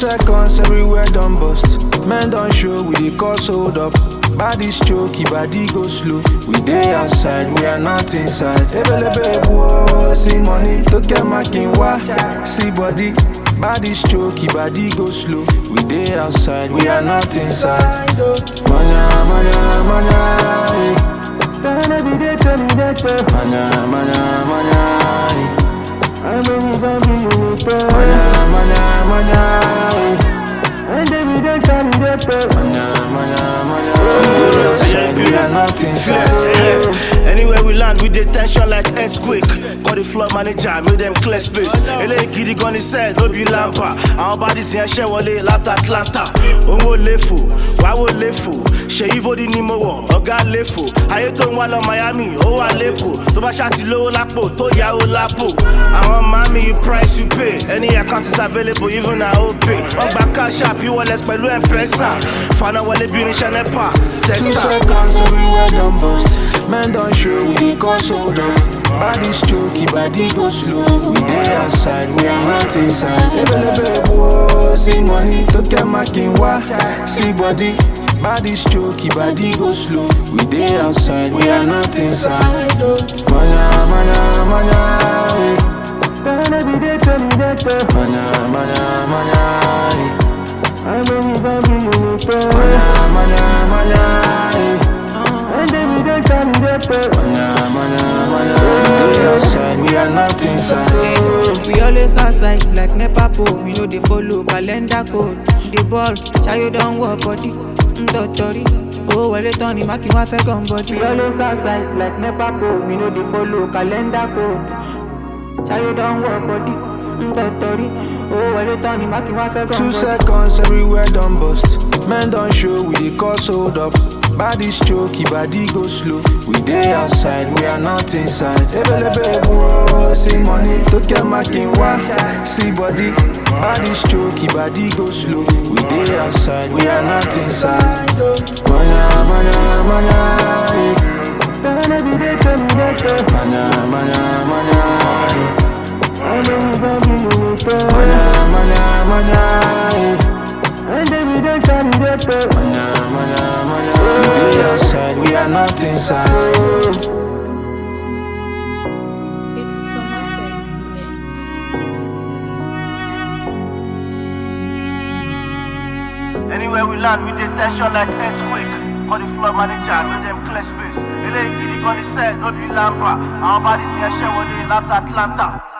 seconds everywhere done bust. Men don't show, we dey cause hold up. Body stroke, body go slow. We dey outside, we are not inside. Ebelebe wo, see money, to get my king wa. See body, body stroke, body go slow. We dey outside, we are not inside. Manya, manya, manya, eh. Manya, manya, manya, eh. Manya, manya, manya, eh. Manya, manya, manya. We dey outside, we are not inside. Anywhere we land, we dey tension like earthquake. Call the floor manager, make them clear space. Eléyìí gidi gan ni sẹ́, no be lampa. Àwọn bodies yẹn ṣẹ́ wọlé láti Atlanta. Òun ò léfò, wá wò léfò. Ṣé Ivodi ni mo wọ̀, ọ̀gá léfò. Ayé tó ń wá lọ Miami, ó wà lẹ́kọ̀ọ́. Tó bá ṣáàtì lówó lápò, tó yáwó lápò. Àwọn mami, you price you pay. Any account is available, even na OPay. Wọ́n gba cash app, e-wallet pẹ̀lú M-Pesa. Fana wọlé bí irinṣẹ́ NEPA, Two testa. seconds everywhere done bust. Men don't show, we dey cause hold up. Body stroke, body go slow. We dey outside, we are not inside. Ebelebe wo, see money, to get my king wa. See body, body stroke, body go slow. We dey outside, we are not inside. Manya, manya, manya, eh. Manya, manya, manya, eh. Manya, manya, manya, eh. Manya, manya, manya. We dey outside, we are not inside. We always outside like NEPA pole. We know they follow calendar code. The ball, Chayo don't work body. Ndotori. Oh, well, it on him, I can have a gun body. We always outside like NEPA pole. We know they follow calendar code. Chayo don't work body. Ndotori. Oh, well, it on him, I can have a gun Two body. seconds everywhere done bust. Men don't show, we dey cause hold up. Body stroke, body go slow. We dey outside, we are not inside. Ebelebe wo, see money, to get my king wa. See body, body stroke, body go slow. We dey outside, we are not inside. Manya, manya, manya, eh. Manya, manya, manya, eh. Manya, manya, manya, eh. Manya, manya, manya. We dey outside, we are not inside. It's Tomatic Mix. Anywhere we land, we dey tension like earthquake. Call the floor manager, make them clear space. Eléyìí gidi gan ni sẹ́, no be lampa. Àwọn bodies yẹn ṣẹ́ wọlé láti Atlanta.